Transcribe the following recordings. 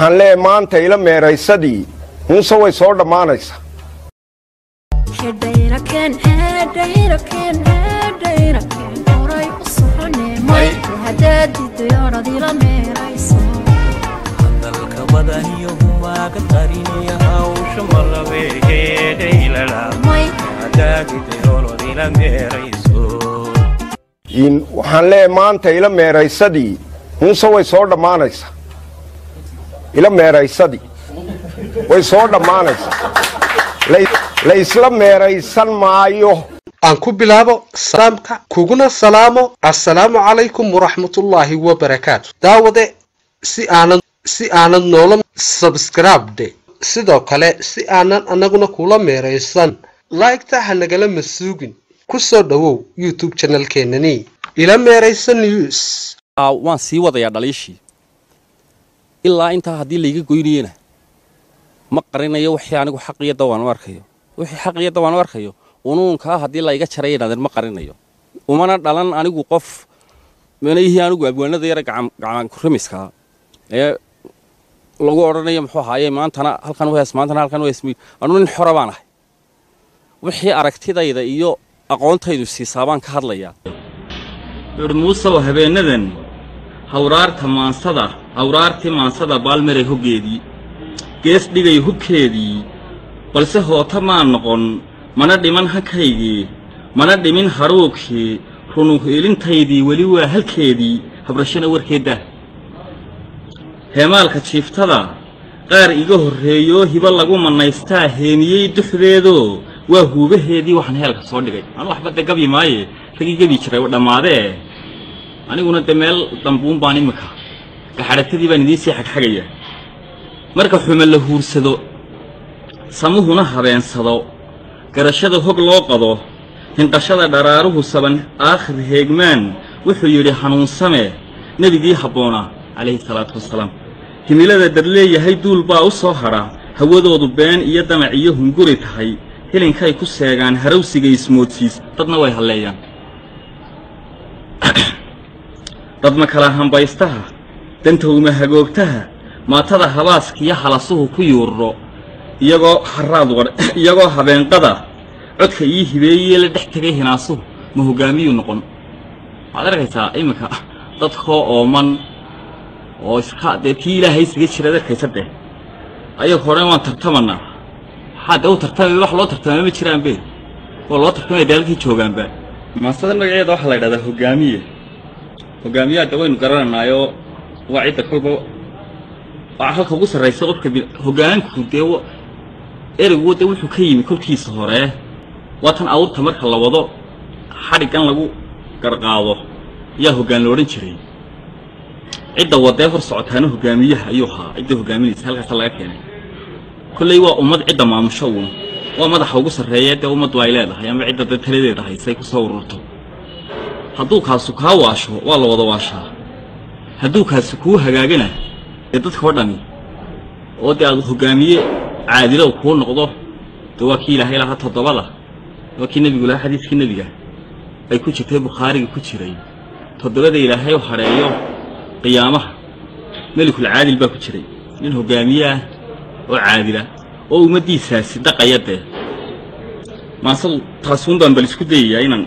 waxaan leeyahay maanta ila meeraysadii muuse way soo dhammaanaysaa hedhayrakeen hedhayrakeen hedhayrakeen horay u soconee mayku haddaad didayoonad ila meerayso hadalka badaniyo humaaga qariniya hawsha malabeegeedhaylala mayku hadaagidayolodila meerayso in waxaan leeyahay maanta ila meeraysadii muuse way soo dhammaanaysaa ila meeraysadii way soo dhammaanaysaa Lay- la isla meeraysan maayo aan ku bilaabo salaamka kuguna salaamo assalaamu calaykum waraxmatullaahi wabarakaatu daawade si aanad si aanad noola sabskribde sidoo kale si aanan annaguna kula meeraysan laygta ha nagala masuugin ku soo dhowow youtube channelkeenani ila meeraysan news Aa, waan sii wadayaa dhaliishii ilaa intaa haddii layga goynayena ma qarinayo wixii anigu xaqiyo dawaan u arkayo wixii xaqiyo dawaan u arkayo unuunkaa haddii layga jaray inaadan ma qarinayo umana dhalan anigu qof manayihii anigu abwaanada yara gacan kuramiskaa ee lagu odhanayo muxuu ahaaye maantana halkan u hees maantana halkan u hees mi anu nin xora baan ahay wixii aragtidayda iyo aqoontaydu siisaa baan ka hadlayaa dhurmuusow habeennadan hawraarta maansada hawraartii maansada baalmaray hoggeedii gees dhigay hubkeedii balse hoota maan noqon mana dhiman hankaygii mana dhimin haruubkii runuheelintaydii weli waa halkeedii habrashana warkeedda heemaalka jiiftada qaar iga horreeyoo hibo lagu mannaystaa heemiyey duxdeedoo waa huubaheedii waxaan heelka soo dhigay anu waxba de gabyi maaye ragii gebi jiray oo dhammaadee aniguna de meel dambuun baan imika gaxadhatadii baan idiin sii xagxagaya marka xume la huursado samuhuna habeensado garashada hog loo qado hinqashada dharaaruhu saban aakhir heegmaan wuxuu yidhi hanuunsame nebigii habboona calayhi salaatu wasalaam himilada dad leeyahay duul baa u soo hadha hawadoodu been iyo damac iyo hunguri tahay hilinkay ku seegaan harawsiga ismoodsiis dadna way halleeyaan dadma kala hambaystaha dantowma hagoogtaha maatada habaaskiyo halasuhu ku yuurro iyagoo haraad war iyagoo habeenqada codka ii hibeeyee la dhex tegay hinaasuhu ma hoggaamiyuu noqon waxaad arkaysaa iminka dadkoo ooman oo iska dee tii ilaahay isaga jiraad arkaysa deh ayaga hore waan tartamanaa waxaa dee u tartamay wax loo tartamay ma jiraanbe waa loo tartamay daalkii joogaanba maasada magaceeda waxaa la yidhahdaa hoggaamiye hoggaamiyaha de waynu garananaayoo waa cidda kolba waa halka ugu sarraysa qofka bil hoggaanku dee wa- ereygu dee wuxuu ka yimi kolkiisa hore waa tan awrta marka la wado xadhiggan lagu garqaado ayaa hoggaan la odhan jiray cidda wadee hor socotaana hoggaamiyaha ayuu ahaa cidda hoggaaminaysa halkaasa laga keenay kolley waa ummad cidda maamusho uun waa madaxa ugu sarreeya dee ummaddu ay leedahay ama cidda dee taladeeda haysay ku soo ururto hadduu kaasu kaa waasho waa la wada waashaa hadduu kaasi kuu hagaagana dee dadka oo dhami oo dee aad hoggaamiye caadilow kuu noqdo dee waa kii ilaahay lahaa toddobada waa kii nebigu lahaa xadiiskii nebiga ay ku jirtay bukhaariga ku jiray toddobada ilaahay u hadheeyo qiyaamaha melikul caadil baa ku jiray nin hoggaamiye ah oo caadila oo ummaddiisaasi dhaqaya dee maasadu taasuun baan bal isku dayayaa inaan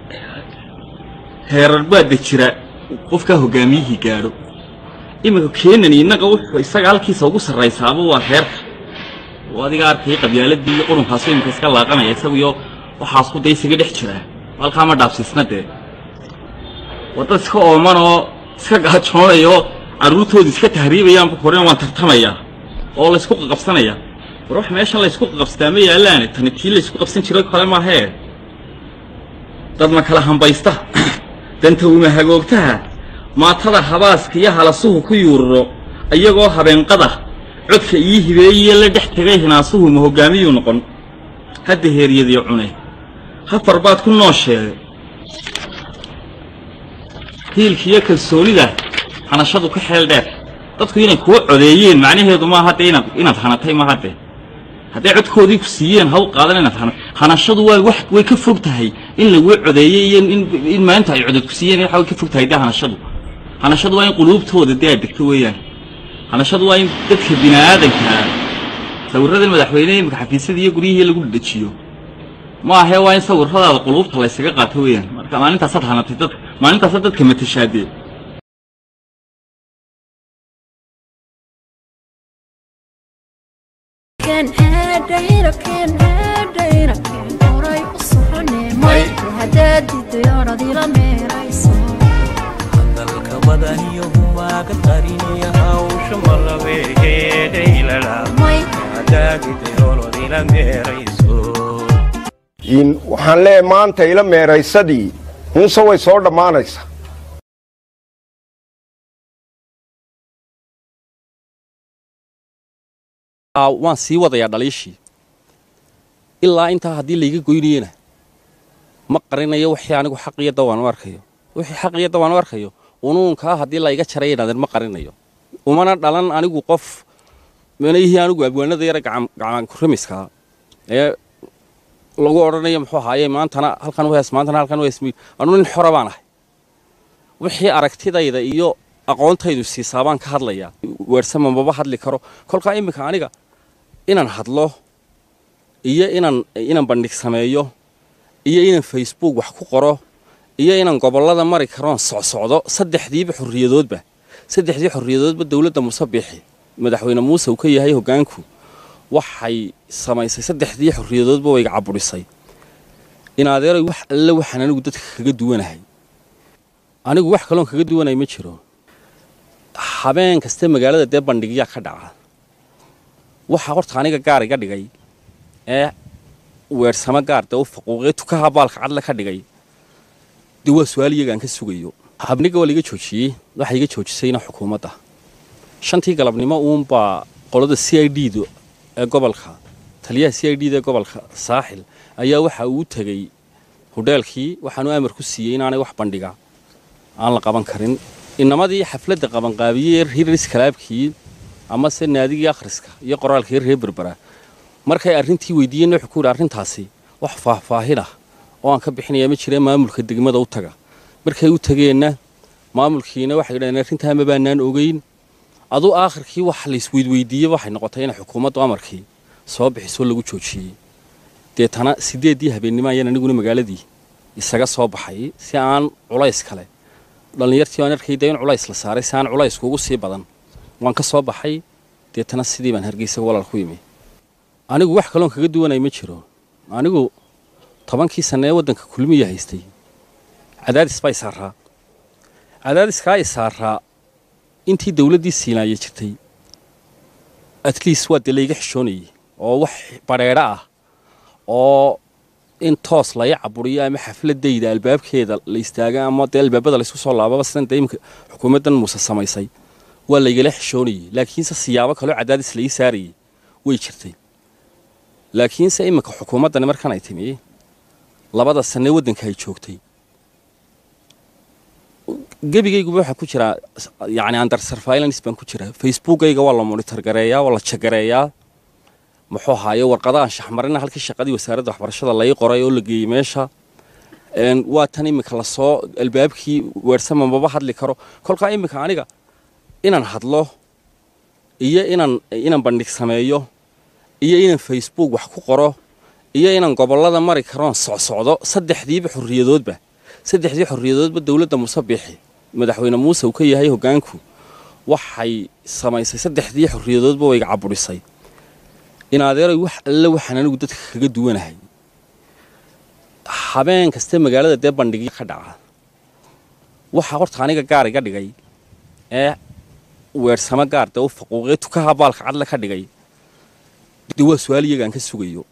heerar baa de jira qofkaa hoggaamiyihii gaadho iminka keenan innaga wuxuu isaga halkiisa ugu sarraysaaba waa reerka oo adiga arkay qabyaaladii iyo qurunkaasoo iminka iska laaqanaya isaguyo waxaasku dee isaga dhex jiraa halkaa ma dhaabsiisna dee waa dad iska ooman oo iska gaajoonaya oo carruurtooda iska tahriibayaanba korena waan tartamayaa oo laysku qaqabsanaya war wax meeshan laysku qaqabsataa ma yaallaane tani tii laysku qabsan jiray kale maahee dad ma kala hambaysta danta uma hagoogtaha maatada habaaska iyo halasuhu ku yuururo iyagoo habeenqada codka ii hibeeyee la dhex tegay hinaasuhu ma hoggaamiyuu noqon hadda heeryadii cune hafar baad ku noosheegay hiilkiiyo kalsoonida hanashadu ka xeel dheer dadku inay kuwa codeeyeen macnaheedu maaha dee inaad inaad hanatay maaha dee hadday codkoodii ku siiyeen ha u qaadan inaad hana hanashadu waa wax way ka fog tahay in laguu codeeyey iyo in in maanta ay codod ku siiyeen waxa way ka fog tahay dee hanashadu hanashadu waa in quluubtooda dee aad degto weeyaan hanashadu waa in dadka bini'aadankaa sawirradan madaxweyneha imika xafiisyada iyo guryihii lagu dhadhajiyo ma ahee waa in sawirradaada quluubta laysaga qaato weeyaan marka maalintaasaad hanatay dadka maalintaasaad dadka matashaadee كان هادينا كان هادينا كان قري وصحني مي وهدادي الديارة دي لميريسو hadalka badan iyo humaaga qariniya hawsha malabeegeedhaylala مي hadaagidayolodila meerayso in waxaan leeyahay maanta ila meeraysadii hunse way soo dhammaanaysaa Aa, waan sii wadayaa dhaliishii ilaa intaa haddii layga goynayena ma qarinayo wixii anigu xaqiyo dawaan u arkayo wixii xaqiyo dawaan u arkayo unuunkaa haddii layga jaray inaadan ma qarinayo umana dhalan anigu qof manayihii anigu abwaanada yara gacan kuramiskaa ee lagu odhanayo muxuu ahaaye maantana halkan u hees maantana halkan u hees mi anu nin xora baan ahay wixii aragtidayda iyo aqoontaydu siisaa baan ka hadlayaa weersama maba hadli karo kolkaa iminka aniga inaan hadlo iyo inaan inaan bandhig sameeyo iyo inaan facebook wax ku qoro iyo inaan gobollada mari karoon socsocdo saddexdiiba xorriyadoodba saddexdii xorriyadoodba dowladda muuse biixi madaxweyne muuse uu ka yahay hoggaanku waxay samaysay saddexdii xorriyadoodba wayga caburisay in adeeray wax alle waxaan anigu dadka kaga duwanahay anigu wax kaloon kaga duwanay ma jiro habeen kaste magaalada dee bandhigyaa ka dhaca waxaa horta aniga gaar iga dhigay ee weersamo gaar dee u faquuqee tukaha baalka cadle ka dhigay dee waa su-aal iyagaan ka sugayo habniga waa laiga joojiyey waxaa iga joojisayna xukuumadda shantii galabnimo uunbaa qolada c i d du ee gobolka taliyaha c i d da ee gobolka saaxil ayaa waxa uu tegey hudheelkii waxaanu amar ku siiyey inaanay wax bandhiga aan la qaban karin inamadii xafladda qabanqaabiyey ee hiris kalaabkii amase naadigii akhriska iyo qoraalkii reer berbera markay arrintii weydiiyeen wuxuu ku yidhi arrintaasi wax faahfaahin ah oo aan ka bixinaya ma jireen maamulka degmada u taga markay u tageenna maamulkiina waxay yidhahdeen arrintaa ma baanaan ogeyn aduu aakhirkii wax laisweydweydiiyey waxay noqotay inay xukuumaddu amarkii soo bixisoo lagu joojiyey deetana siddeeddii habeennimo ayaan aniguna magaaladii isaga soo baxay si aan culays kale dhallinyartii waan arkayda in culays la saaray si aan culaysku ugu sii badan waan ka soo baxay deetana sidii baan hargeysa walaal ku yimi anigu wax kaloon kaga duwanay ma jiro anigu tobankii sanne ee waddanka kulmiya haystay cadaadis baa isaaraa cadaadiskaa isaaraa intii dowladdii siinaaya jirtay atleast waa dee layga xishoonayey oo wax badheedho ah oo in toos laya caburiyo ama xafladayda albaabkeeda la istaaga ama dee albaabada laysku soo laababa sidan dee imika xukuumaddan muuse samaysay waa laygala xishoonayey laakiinse siyaabo kaloo cadaadis lai saarayey way jirtay laakiinse iminka xukuumaddani markan ay timi labada sanne waddanka ay joogtay gebigayguba waxaa ku jiraa yacni under surveillance baan ku jiraa facebookayga waa la monitor gareeyaa waa la jagareeyaa muxuu ahaaye warqada aan shaxmarina halkii shaqadii wasaaradda waxbarashada lai qoray oo la geeyey meesha waa tan iminka lasoo albaabkii weersama maba hadli karo kolkaa iminka aniga inaan hadlo iyo inaan inaan bandhig sameeyo iyo inaan facebook wax ku qoro iyo inaan gobollada mari karoon socsocdo saddexdiiba xorriyadoodba saddexdii xorriyadoodba dowladda muuse biixi madaxweyne muuse uu ka yahay hoggaanku waxay samaysay saddexdii xorriyadoodba wayga caburisay in adeeray wax alle waxaan anigu dadka kaga duwanahay habeen kaste magaalada dee bandhigya ka dhaca waxaa horta aniga gaar iga dhigay ee weersamo gaar dee u faquuqee tukaha baalka cadle ka dhigay dee waa su-aal iyagaan ka sugayo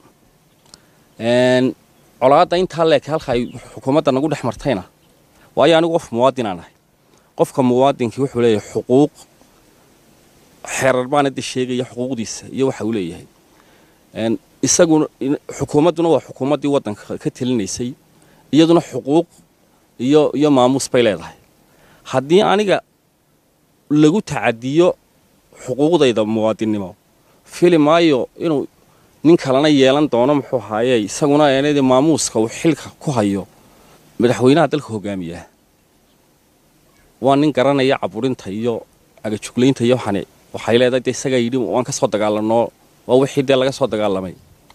colaadda intaa leeke halka ay xukuumadda nagu dhex martayna waayo anigu qof muwaadinaan ahay qofka muwaadinkii wuxuu leeyahay xuquuq xeerar baana de sheegaya xuquuqdiisa iyo waxa uu leeyahay isaguna xukuumadduna waa xukuumaddii waddanka ka telinaysay iyaduna xuquuq iyo iyo maamuus bay leedahay haddii aniga lagu tacadiyo xuquuqdayda muwaadinnimo fili maayo inuu nin kalena yeelan doono muxuu ahaaye isaguna eenadii maamuuska uu xilka ku hayo madaxweynaha dalka hogaamiyaa waa nin garanaya caburinta iyo agajuglaynta iyo waxaan waxay leedahay dee isagaa yidhi waan ka soo dagaalanoo waa wixii dee laga soo dagaalamay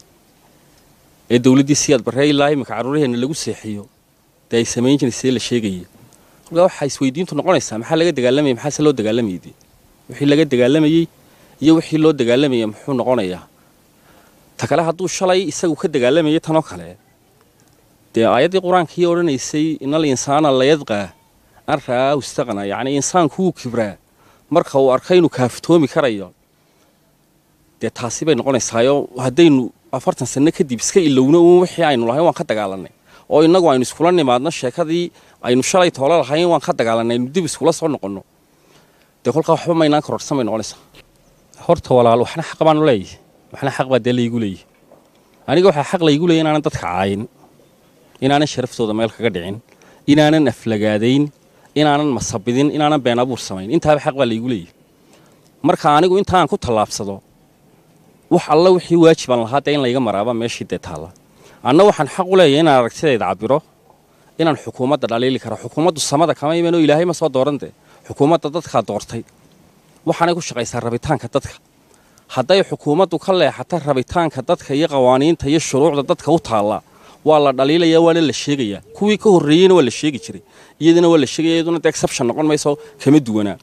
ee dowladdii siyaad barree ilaa iminka carruuraheenna lagu seexiyo dee ay samayn jiraysee la sheegayay kolkaa waxaa isweydiintu noqonaysaa maxaa laga dagaalamayay maxaase loo dagaalamayay dee wixii laga dagaalamayey iyo wixii loo dagaalamaya muxuu noqonayaa ta kale hadduu shalay isagu ka dagaalamayay tanoo kale dee aayaddii qur-aankii odhanaysay inal insaana layadqaa an ra'aahu istaqna yacni insaanku wuu kibraa marka uu arka inuu kaaftoomi karayo dee taasi bay noqonaysaayo haddaynu afartan sanno kadib iska ilowno uun wixii aynu lahayn waan ka dagaalanay oo innagu aynu iskula nimaadno sheekadii aynu shalay toolo lahayn waan ka dagaalanay aynu dib iskula soo noqonno dee kolkaa waxba maynaan kororsan bay noqonaysaa horta walaal waxna xaq baanu leeyahay waxna xaq baa dee laygu leeyahay aniga waxaa xaq laygu leeyahy inaanan dadka caayin inaanan sharaftooda meel kaga dhicin inaanan aflagaadayn inaanan masabidin inaanan been abuur samayn intaaba xaq baa laygu leeyahay marka anigu intaan ku tallaabsado wax alla wixii waajibaan lahaa dee in layga maraaba meeshii dee taalla anna waxaan xaq u leeyahay inaan aragtidayda cabiro inaan xukuumadda dhaliili karo xukuumaddu samada kama imanoo ilaahay ma soo dooran dee xukuumadda dadkaa doortay waxaanay ku shaqaysaa rabitaanka dadka hadday xukuumaddu ka leexata rabitaanka dadka iyo qawaaniinta iyo shuruucda dadka u taalla waa la dhaliilayaa waana la sheegayaa kuwii ka horreeyeyna waa la sheegi jiray iyadana waa la sheegaya iyaduna dee exception noqon mayso kama duwanaa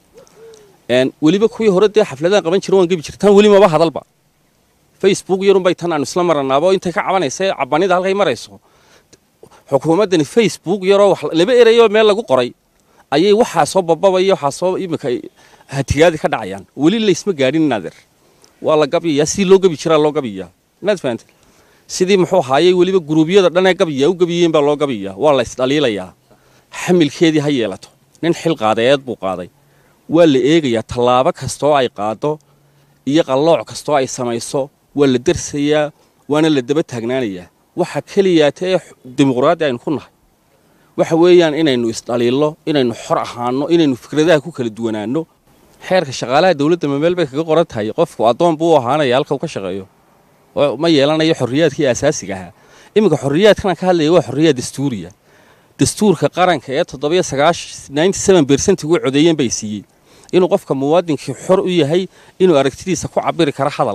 weliba kuwii hore dee xafladahan qaban jira waan gebi jira tan weli maba hadalba facebook yarunbay tan aanu isla maranaabo intay ka cabanaysa cabanida halkay marayso xukuumaddani facebook yaroo wax laba erayoo meel lagu qoray ayay waxaasoo bababaya waxaasoo iminka hatigaadi ka dhacayaan weli laysma gaadhin naadir waa la gabyayaa sidii loo gabi jiraa loo gabiyaa inaad fahamtay sidii muxuu ahaayey weliba guruubyada dhanee gabiyaa u gabiyeen baa loo gabiyaa waa la isdhaliilayaa xamilkeedii ha yeelato nin xil qaadeed buu qaaday waa la eegayaa tallaabo kastoo ay qaado iyo qallooc kastoo ay samayso waa la dersayaa waana la daba taagnaanayaa waxa keliyaata ee dimuqraadi aynu ku nahay waxa weeyaan inaynu isdhaliillo inaynu xor ahaano inaynu fikradaha ku kala duwanaanno xeerka shaqaalaha dowladda mameel bay kaga qoran tahay qofku addoon buu u ahaanaya halka uu ka shaqeeyo ma yeelanayo xorriyaadkii asaasiga ahaa iminka xorriyaadkanaan ka hadlaya waa xorriyaad dastuuriya dastuurka qaranka ee toddobiyo sagaash bersentiguu codeeyeen bay siiyey inuu qofka muwaadinkii xor u yahay inuu aragtidiisa ku cabiri karo hadal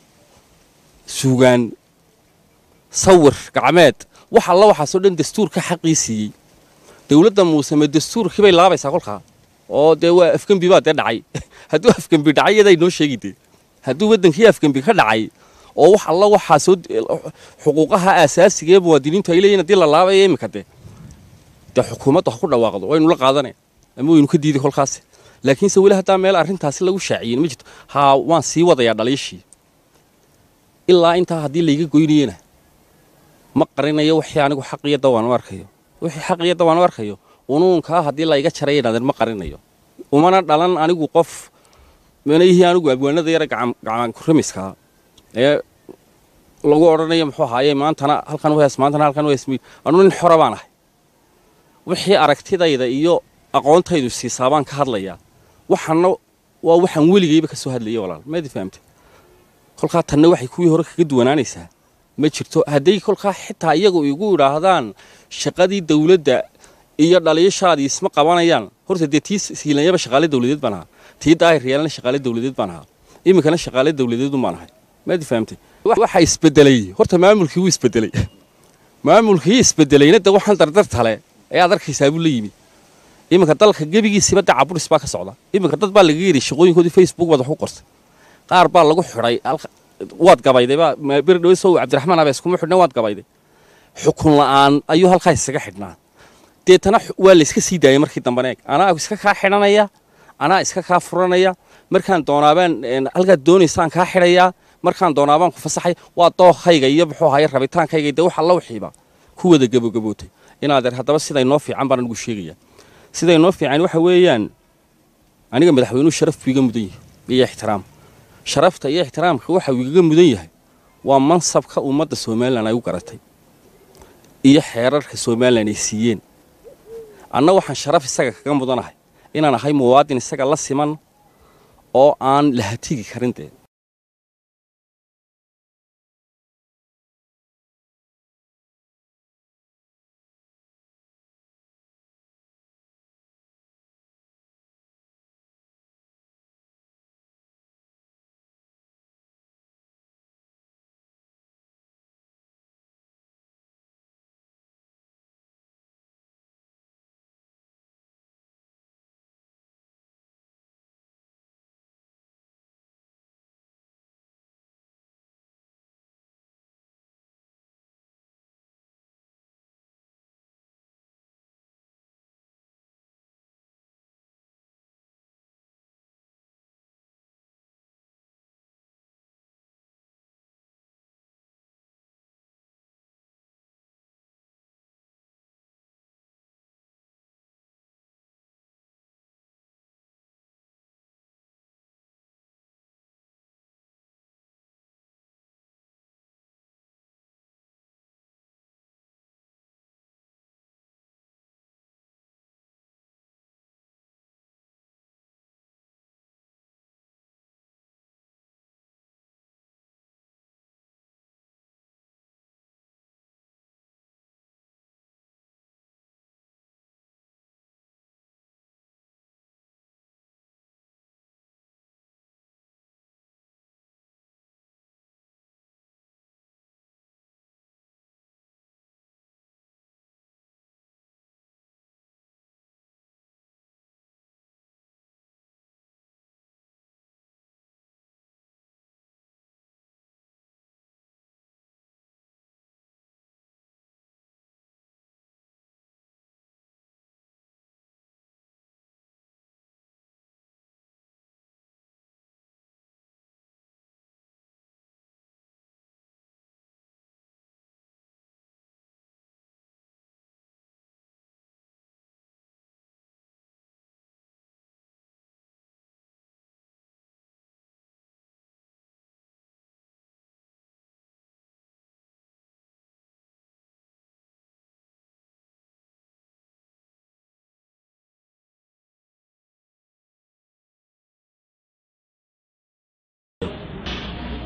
suugaan sawir gacmeed wax alla waxaasoo dhan dastuurka xaqii siiyey dowladda muuseme dastuurkii bay laabaysaa kolkaa oo dee waa afgembi baa dee dhacay hadduu afgembi dhacay iyaday noo sheegi dee hadduu waddankii afgembi ka dhacay oo wax alla waxaasoo xuquuqaha aasaasiga ee muwaadiniintu ay leeyihin haddii la laabaya iminka dee dee xukuumaddu ha ku dhawaaqdo waynu la qaadanay ama waynu ka diiday kolkaasi laakiinse weli haddaa meel arrintaasi lagu shaaciyin ma jirto haa waan sii wadayaa dhaliishii ilaa intaa haddii layga goynayena ma qarinayo wixii anigu xaq iyo dawaan u arkayo wixii xaq iyo dawaan u arkayo unuunkaa haddii layga jaraya inaadan ma qarinayo umana dhalan anigu qof mana ihii anigu abwaanada yara gacankuramiskaa ee lagu odhanayo muxuu ahaaye maantana halkan uhees maantana halkan uhees anu nin xora baan ahay wixii aragtidayda iyo aqoontaydu siisaa baan ka hadlayaa waxaana waa waxaan weligayba ka soo hadlayay walaal maadi fahamtay kolkaa tanna waxay kuwii hore kaga duwanaanaysaa ma jirto hadday kolkaa xitaa iyagu igu idhaahdaan shaqadii dawladda iyo dhaliishaadii isma qabanayaan horta dee tii siilanyaba shaqaale dawladeed baan ahaa tii daahiriyaalna shaqaale dawladeed baan ahaa iminkana shaqaale dawladeedun baan ahay maadi fahamtay waxaa isbedelay horta maamulkii wuu isbedelay maamulkii isbedelayna de waxaan dardartale ayaad arkaysaa buu la yimid iminka dalka gebigiisiba de caburis baa ka socda iminka dad baa laga yidhi shaqooyinkoodii facebook baad wax ku qortay qaar baa lagu xidhay waad gabayday baa beri dhaweysow cabdiraxmaan abees kuma xidhna waad gabayday xukun la'aan ayuu halkaa isaga xidhnaa deetana waa la iska sii daayay markii dambana eeg anaa iska kaa xidhanaya anaa iska kaa furanaya markaan doonaabaan halkaad doonaysaan kaa xidhayaa markaan doonaabaan ku fasaxay waa dookhayga iyo muxuu ahaye rabitaankayga dee wax alla wixiiba ku wada gabagabootay inaadeer haddaba siday noo fiican baan anigu sheegaya siday noo fiican waxa weeyaan aniga madaxweynuhu sharaf buu iga mudan yahay iyo ixtiraam sharafta iyo ixtiraamka waxa uu igaga mudan yahay waa mansabka ummadda somalilan ay u garatay iyo xeerarka somalilan ay siiyeen anna waxaan sharaf isaga kaga mudanahay inaan ahay muwaadin isaga la siman oo aan la hatigi karin dee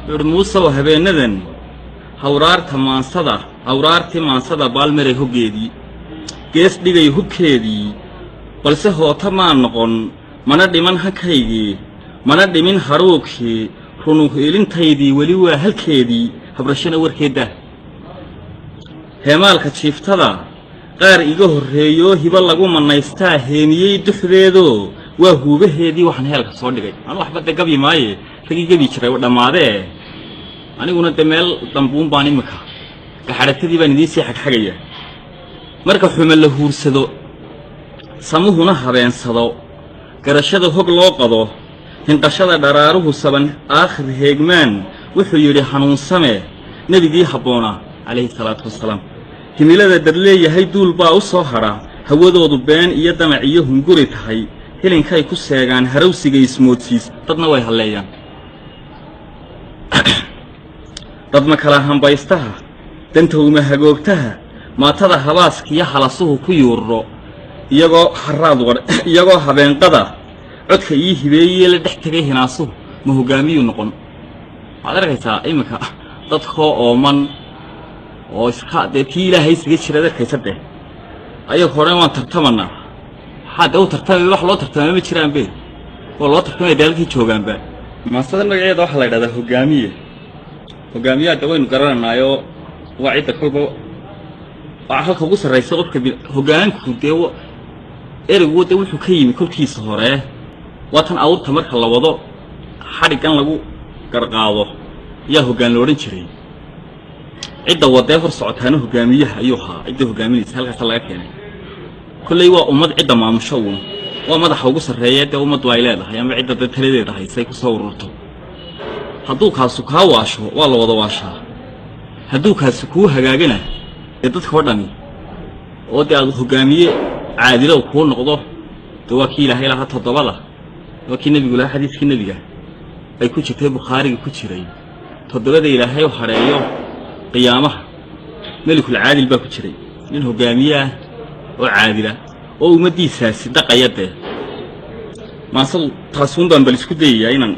wuxuuhi muusew habeennadan hawraarta maansada hawraartii maansada baalmaray hoggeedii gees dhigay hubkeedii balse hoota maa noqon mana dhiman hankaygii mana dhimin haruugkii runuhiilintaydii weli waa halkeedii habrashana warkeedda heemaalka jiiftada qaar iga horreeyoo hibo lagu mannaystaa heeniyey duxdeedoo waa huubaheedii waxaan heelka soo dhigay anu waxba de gabyi maaye ragii gebi jiray wa dhammaadee aniguna de meel dambuun baan iminka gaxadhatadii baan idiin sii xagxagaya marka xume la huursado samuhuna habeensado garashada hog loo qado hinqashada dharaaruhu saban aakhir heegmaan wuxuu yidhi hanuunsame nebigii habboona calayhi salaatu wasalaam himilada dar leeyahay duul baa u soo hadha hawadoodu been iyo damac iyo hunguri tahay hilinkay ku seegaan harawsiga ismoodsiis dadna way halleeyaan dadma kala hambaystaha dantowma hagoogtaha maatada habaaskiyo halasuhu ku yuurro iyagoo haraad wadh iyagoo habeenqada codka ii hibeeyee la dhex tegay hinaasuhu ma hoggaamiyuu noqon waxaad arkaysaa iminka dadkoo ooman oo iska dee tii ilaahay isaga jiraad arkaysa deh ayag hore waan tartamanaa waxaa dee u tartamay wax loo tartamay ma jiraanbe oo loo tartamaya daalkii joogaanba maasada magaceeda waxaa la yidhahdaa hoggaamiye hoggaamiyaha de waynu garananaayoo waa cidda kolba waa halka ugu sarraysa qofka bi hoggaanku dee wa- ereygu de wuxuu ka yimi kolkiisa hore waa tan awrta marka la wado xadhiggan lagu garqaado yaa hoggaan la odhan jiray cidda wadee hor socotaana hoggaamiyaha ayuu ahaa cidda hoggaaminaysa halkaasa laga keenay kolley waa ummad cidda maamusho uun waa madaxa ugu sarreeya dee ummaddu ay leedahay ama cidda dee taladeeda haysay ku soo ururto hadduu kaasu kaa waasho waa la wada waashaa hadduu kaasi kuu hagaagana dee dadka oo dhami oo dee aad hoggaamiye caadilow kuu noqdo dee waa kii ilaahay lahaa toddobada waa kii nebigu lahaa xadiiskii nebiga ay ku jirtay bukhaariga ku jiray toddobada ilaahay u hadheeyo qiyaamaha melikul caadil baa ku jiray nin hoggaamiye ah oo caadila oo ummaddiisaasi dhaqaya dee maasadu taasuun baan bal isku dayayaa inaan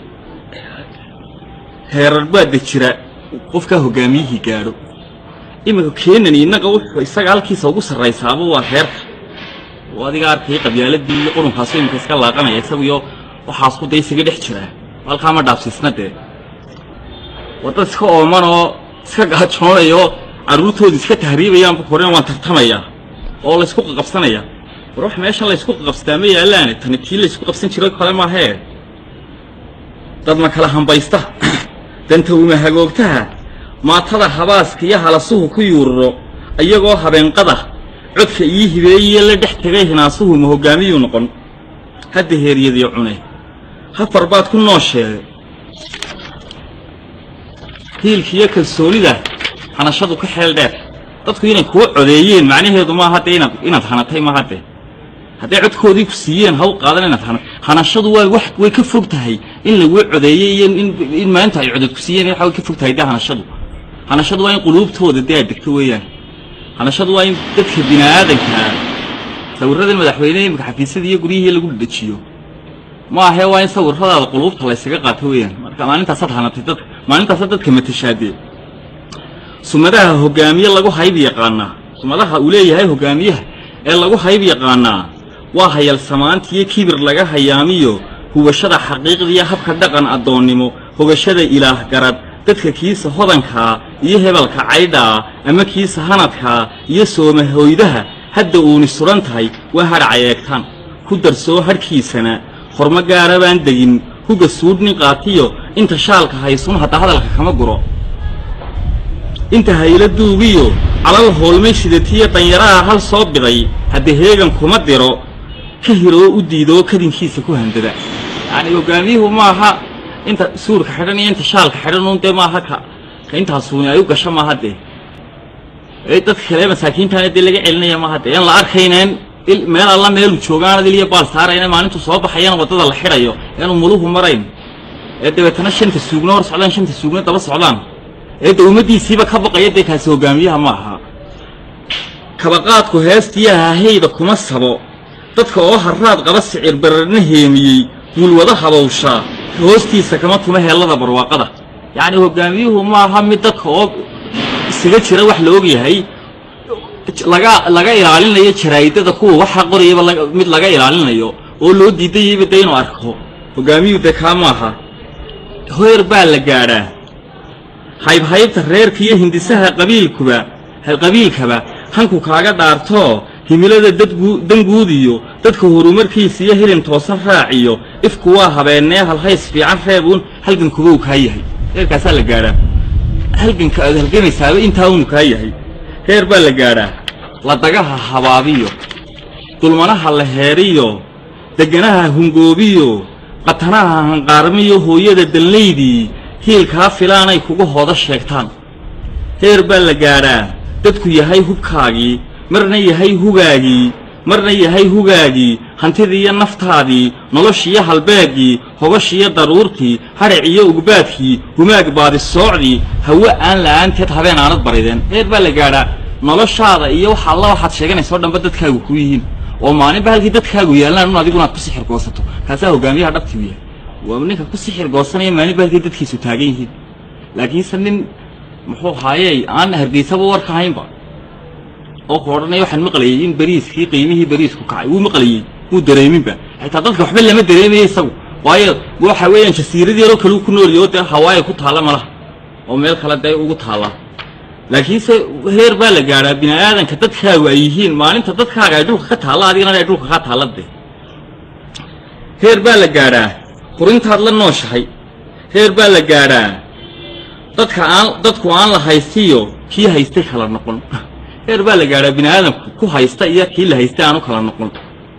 heerar baa de jira qofkaa hoggaamiyihii gaadho iminka keenan innaga wuxuu isaga halkiisa ugu sarraysaaba waa heerka oo adiga arkaya qabyaaladii iyo qurunkaasu iminka iska laaqanaya isagiyo waxaasku dee isaga dhex jiraa halkaa ma dhaafsiisna dee wadad iska ooman oo iska gaajoonayo carruurtooda iska tahriibayaanba koreen waan tartamayaa oo laysku qaqabsanaya war wax meeshan laysku qaqabsataa ma yaallaane tani tii laysku qabsan jiray kale maahee dad ma kala hambaysta danta uma hagoogtaha maatada habaaska iyo halasuhu ku yuururo iyagoo habeenqada codka ii hibeeyee la dhex tegay hinaasuhu ma hoggaamiyuu noqon hadda heeryadii cune hafar baad ku noosheegay hiilkiiyo kalsoonida hanashadu ka xeel dheer dadku inay kuwa codeeyeen macnaheedu maaha dee inaad inaad hanatay maaha dee hadday codkoodii ku siiyeen haw qaadan inaad hana hanashadu waa wax way ka fog tahay in laguu codeeyey iyo in in maalinta ay codod ku siiyeen waxa way ka fog tahay dee hanashadu hanashadu waa in quluubtooda dee aad degto weeyaan hanashadu waa in dadka bini aadankaa sawirradan madaxweyneha imika xafiisyada iyo guryihii lagu dhadhajiyo ma ahee waa in sawirradaada quluubta laysaga qaato weeyaan marka maalintaasaad hanatay dadka maalintaasaad dadka matashaadee sumadaha hoggaamiye lagu hayb yaqaanaa sumadaha uu leeyahay hoggaamiyaha ee lagu hayb yaqaanaa waa hayalsamaantiyo kibir laga hayaamiyo hubashada xaqiiqdiiyo habka dhaqan addoonnimo hogashada ilaah garad dadka kiisa hodankaa iyo hebelka caydhaa ama kiisa hanadkaa iyo soomahoydaha hadda uuni suran tahay waa hadhac eegtaan ku darsoo hadhkiisana hormo gaara baan degin huga suudhnin qaatiyo inta shaalka haysun hadda hadalka kama guro inta hayla duugiyo calal hoolmay shidatiyo danyaraha hal soo biday hadda heegan kuma diro ka hiroo u diidoo kadinkiisa ku handada yacni hoggaamiyuhu maaha inta suurka xidhan iyo inta shaalka xidhan uun dee maaha ka ka intaasuuni ay u gasho maaha dee ee dadka kale masaakiintaana dee laga celinaya maaha dee in la arkayneen il meel alla meelu joogaan adil iyo baal saarayna maalintu soo baxayana waddada la xidhayo eenu muluhu marayn ee dabeetana shanta suugno hor socdaan shanta suugno daba socdaan ee de ummaddiisiiba ka baqaya dee kaasi hoggaamiyaha ma aha kabaqaadku heestiyaha hayda kuma sabo dadka oo harraad qaba sicir bararna heemiyey mulwada habawshaa hoostiisa kama tuma heellada barwaaqada yacni hogaamiyuhu maaha mid dadka oo isaga jira wax la og yahay laga laga ilaalinayo jaraa'idada kuwa waxa qorayaba laga- mid laga ilaalinayo oo loo diidayayba dee inuu arko hogaamiyuhu dee kaa maaha heer baa la gaadhaa haybhaybta reerka iyo hindisaha qabiilkuba qabiilkaba hanku kaaga dhaartoo himilada dadgu danguud iyo dadka horumarkiisa iyo hilin toosan raaciyo ifku waa habeennee halhays fiican reebuun halgankuba uu kaa yahay heerkaasaa la gaadhaa halganka aad halganaysaaba intaa unu kaa yahay heer baa la gaadhaa ladagaha habaabiyo dulmanaha la heeriyo deganaha hungoobiyo qatanaha hanqaarmiyo hooyada danlaydii hiilkaa filaanay kuga hooda sheegtaan heer baa la gaadhaa dadku yahay hubkaagii marna yahay hugaagii marna yahay hugaagii hantidiiyo naftaadii noloshiyo halbeegii hogashiyo daruurtii hadhaciyo ugbaadkii humaag baadisoocdii hawe aan la'aanteed habeen aanad barideen heer baa la gaadhaa noloshaada iyo waxa alla waxaad sheeganaysa oo dhanba dadkaagu ku yihiin oo maalinba halkii dadkaagu yaallaan un adigu inaad ku sixir goosato kaasaa hogaamiyaha dhabtii u yahay waa ninka ku sixir goosanaya maalinba halkii dadkiisu taagan yihiin laakiinse nin muxuu haayey aan hargeysaba warka haynba oo ku odhanaya waxaan maqlayay in beriiskii qiimihii beriisku kacay wuu maqlayey wuu dareeminba xitaa dadka waxba lama dareemayo isagu waayo waxa weeyaan jasiirad yaroo kale uu ku nool yahay oo dee hawaaya ku taalla malaha oo meel kale dee ugu taalla laakiinse heer baa la gaadhaa bini aadanka dadkaagu ay yihiin maalinta dadkaaga ay dhulka ka taalla adigana ay dhulka ka taalla dee heer baa la gaadhaa qurintaad la nooshahay heer baa la gaadhaa dadka aan dadku aan la haystiyo kii haystay kala noqon heer baa la gaadhaa bini aadamku ku haysta iyo kii la haystay aanu kala noqon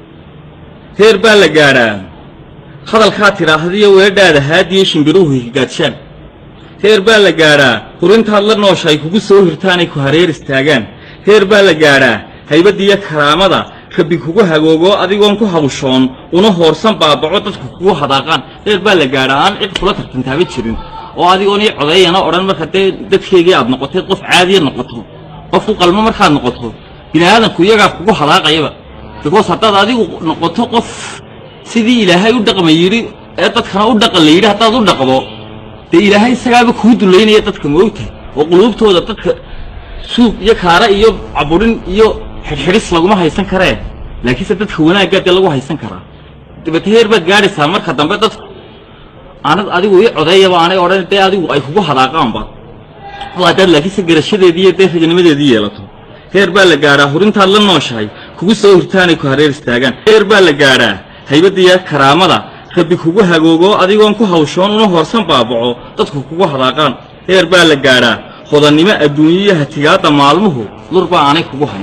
heer baa la gaadhaa hadalkaa tidhaahdiyo weedhaada haadiyo shimbiruhu higaadshaan heer baa la gaadhaa hurintaad la noosha ay kugu soo hirtaanay ku hareer istaagaan heer baa la gaadhaa haybaddiiyo karaamada rabbi kugu hagoogoo adigoon ku hawshoon una hoorsan baabaco dadku kugu hadaaqaan heer baa la gaadhaa aan cid kula tartantaaba jirin oo adigoon ii codeeyana odhan marka dee dadkeygii aad noqotay qof caadiya noqoto qof u qalmo markaad noqoto bini aadamku iyagaa kugu hadaaqayaba because haddaad adigu noqoto qof sidii ilaahay u dhaqma yidhi ee dadkana u dhaqan la yidhi haddaad u dhaqdo dee ilaahay isagaaba kuu dullaynaya dadka moogtahay oo quluubtooda dadka suug iyo kaara iyo caburin iyo xidhxidhis laguma haysan karee laakiinse dadka wanaaggaa dee lagu haysan karaa dabete heer baad gaadhaysaa marka dambe dadku aanad adigu ii codeeyaba aanay odhan dee adigu ay kugu hadaaqaanba oo haddaad laakiinse garashadeedii iyo dee ragnimadeedii yeelato heer baa la gaadhaa hurintaad la nooshahay kugu soo hirtaanay ku hareer istaagaan heer baa la gaadhaa haybaddiiya karaamada rabbi kugu hagoogoo adigoon ku hawshoon una hoorsan baabaco dadku kugu hadaaqaan heer baa la gaadhaa hodannimo adduunyiyo hatigaadda maalmuhu lurba aanay kugu hayn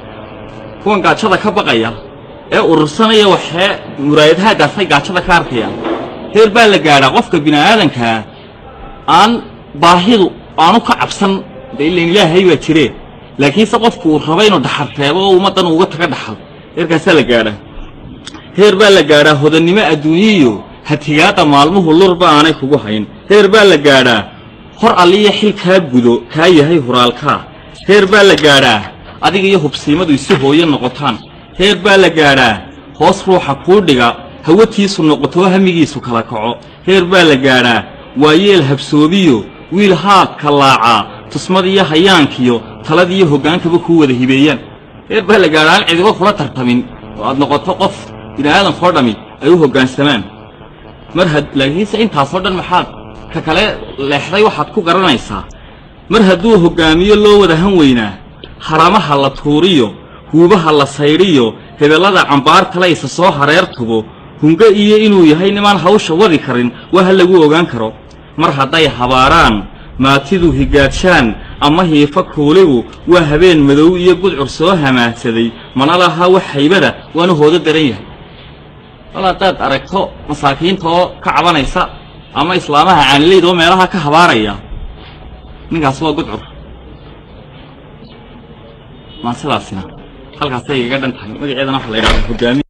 kuwan gaajada ka baqaya ee urursanaya waxee muraayadhaagaasay gaajada ka arkayaan heer baa la gaadhaa qofka bini'aadankaa aan baahidu aanu ka cabsan de ilan ilaahay baa jiree laakiinse qofku uu raba inuu dhaxarteebo oo ummaddan uga taga dhaxal heerkaasaa la gaadhaa heer baa la gaadhaa hodannimo adduunyiyo hatigaadda maalmuhu lurba aanay kugu hayn heer baa la gaadhaa hor alliya xil kaa gudo kaa yahay huraalkaa heer baa la gaadhaa adiga iyo hubsiimadu isu hooyo noqotaan heer baa la gaadhaa hoos ruuxa kuu dhiga hawatiisu noqotoo hamigiisu kala kaco heer baa la gaadhaa waayeel habsoobiyo wiil haadka laacaa tusmadiyo hayaankiyo taladiyo hoggaankaba kuu wada hibeeyaan heer baa la gaadhaa aan cidibo kula tartamin oo aad noqoto qof bini'aadankoo dhammi ay u hoggaansamaan mar had laakiinse intaasoo dhan maxaad ka kale leexday waxaad ku garanaysaa mar hadduu hoggaamiyo loo wada han weynaa haramaha la tuuriyo huubaha la saydhiyo hebellada cambaartale isa soo hareer tubo hungo iyo inuu yahay nimaan hawsha wadi karin waa ha lagu ogaan karo mar hadday habaaraan maatidu higaadshaan ama hiifa kuuligu waa habeen madow iyo gudcur soo hamaahsaday mana laha wax haybada waanu hoodo daran yahay wal haddaad aragto masaakiinta oo ka cabanaysa ama islaamaha caanilayd oo meelaha ka habaaraya ninkaas waa gudcur maan sidaasina halkaasay igaga dhan tahay magaceedana waxa la yidhahda hogaami